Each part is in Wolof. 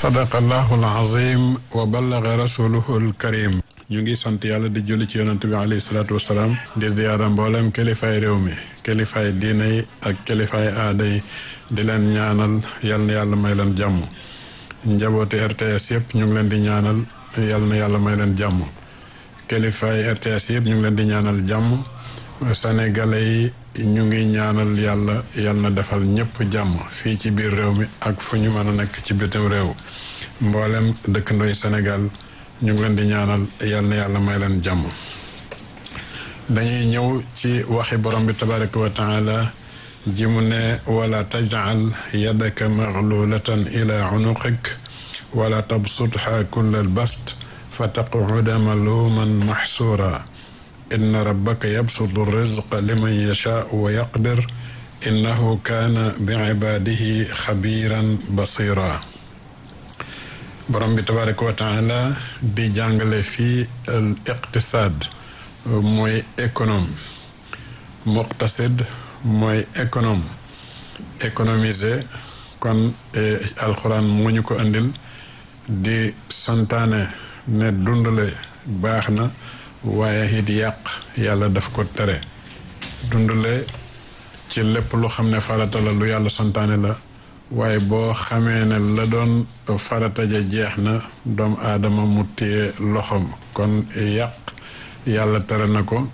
sadaqa allahu alazim wa ballaga rasuluhu alkarim ñu ngi sant yàlla di julli ci yonent bi alayhi salaatu wasalaam di ziyaara mboolem kilifaay réew mi kilifaay diina yi ak kilifaay aada yi di leen ñaanal yal na yàlla may leen jàmm njabooti RTS yëpp ñu ngi leen di ñaanal yal na yàlla may leen jàmm kilifaay RTS yëpp ñu ngi leen di ñaanal jàmm sénégalais yi ñu ngi ñaanal yàlla yal na defal ñëpp jàmm fii ci biir réew mi ak fu ñu mën a nekk ci bitim réew mboolem dëkkandooy Sénégal ñu ngi leen di ñaanal yal na yàlla may leen jàmm dañuy ñëw ci waxi borom bi tabaraka wa taala ji mu ne wala tajal yadaka maglulatan ila unuqik wala tabsutha kulla albast fa taquda maluman maxsuura inna rabbaka yabsutu rizqa liman yashaa wa yaqdir innahu kaana bi ibaadihi xabiran basira borom bi tabaraka wa taala di jàngale fii al iqtisaad mooy économe muqtasid mooy économe économiser kon alxuraan mu ñu ko andil di santaane ne dundale baax na waaye it yàq yàlla daf ko tere dundale ci lépp lu xam ne farata la lu yàlla santaane la waaye boo xamee ne la doon farata ja jeex na doomu aadama mu téye loxoom kon yàq yàlla tere na ko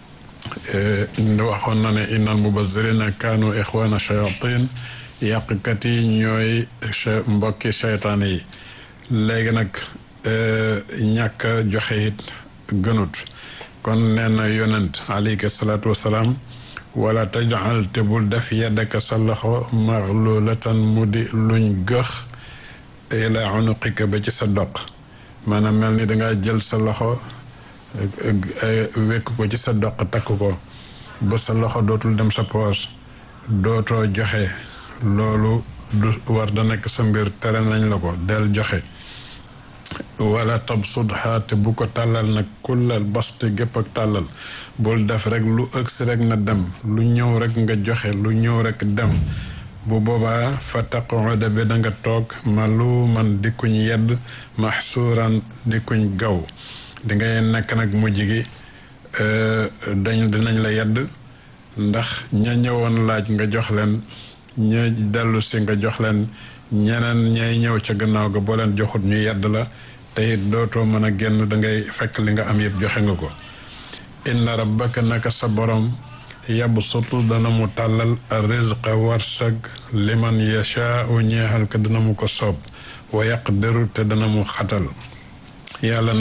waxoon na ne innal mubazirina kaanu ixwaana shayatin yàqkat yi ñooy mbokki seytaane yi léegi nag ñàkk joxe it gënut kon nee na yonent alayhi salaatu wasalaam wala tajal te bul def yaddaka sa loxo maxlulatan mu di luñ gëx ila unuqika ba ci sa doq maanaam mel ni dangaa jël sa loxo wekk ko ci sa doq takk ko ba sa loxo dootul dem sa poos dootoo joxe loolu du war da nekk sa mbir tere nañ la ko del joxe wala tabsudha te bu ko tàllal nag kullal baste gépp ak tàllal bul def rek lu ëgsi rek na dem lu ñëw rek nga joxe lu ñëw rek dem bu boobaa fa taquda bi da nga toog maluman di kuñ yedd maxsuuran di kuñ gaw di ngay nekk nag mujj gi dañ dinañ la yedd ndax ña ñëwoon laaj nga jox leen ña dellu si nga jox leen ñeneen ñay ñëw ca gannaaw ga boo leen joxut ñu yedd la te it dootoo mën a génn dangay fekk li nga am yëpp joxe nga ko inna rabbaka naka sa borom yabsutu dana mu tàllal rizqa warsag liman yashaau ñeexal ka dana mu ko soob wa yaqdiru te dana mu xatal yàlla